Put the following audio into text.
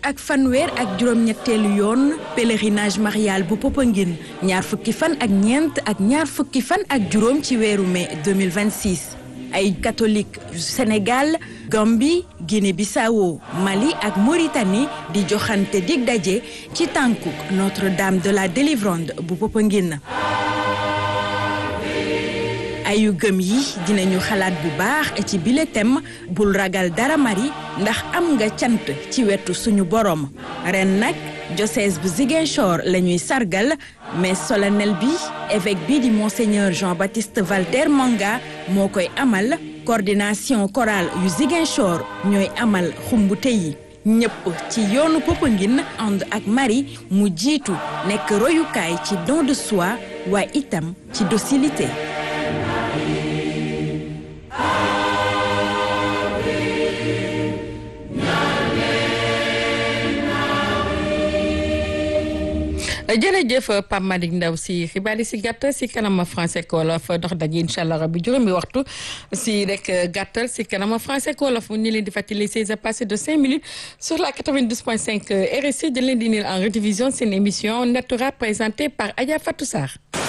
ak fanweer ak juróom-ñetteelu yoon pèlerinage marial bu Popenguine ñaar fukki fan ak ñeent ak ñaar fukki fan ak juróom ci weeru mai 2026 ay catholique Sénégal Gambie Guinée-Bissau Mali ak Mauritanie di joxante dig daje ci tànkuk Notre-Dame de la Délivrande bu Popenguine ayu gëm yi dinañu xalaat bu baax ci bile thème bul ragal dara mari ndax am nga cant ci wetu suñu borom ren nag diocèse bu Ziguinchor la ñuy sargal mais solennel bi évêque bi di monseigneur Jean-Baptiste Valder Manga moo koy amal coordination chorale yu Ziguinchor ñooy amal xumbute yi ñëpp ci yoonu Popenguine ànd ak Marie mu jiitu nekk royukaay ci don de soi waaye itam ci docilité jërëjëf Pape Malick Ndaw si xibaar yi si gàttal si kanama français ko wolof dox daje incha allah rabbi juróomi waxtu si rek gàttal si kanama français ko wolof ñu leen di fàttali c'est à passer de cinq minutes sur la 92.5 RSI de leen di niil en rediffusion seen émission Natura présentée par Adja Fatou Sarr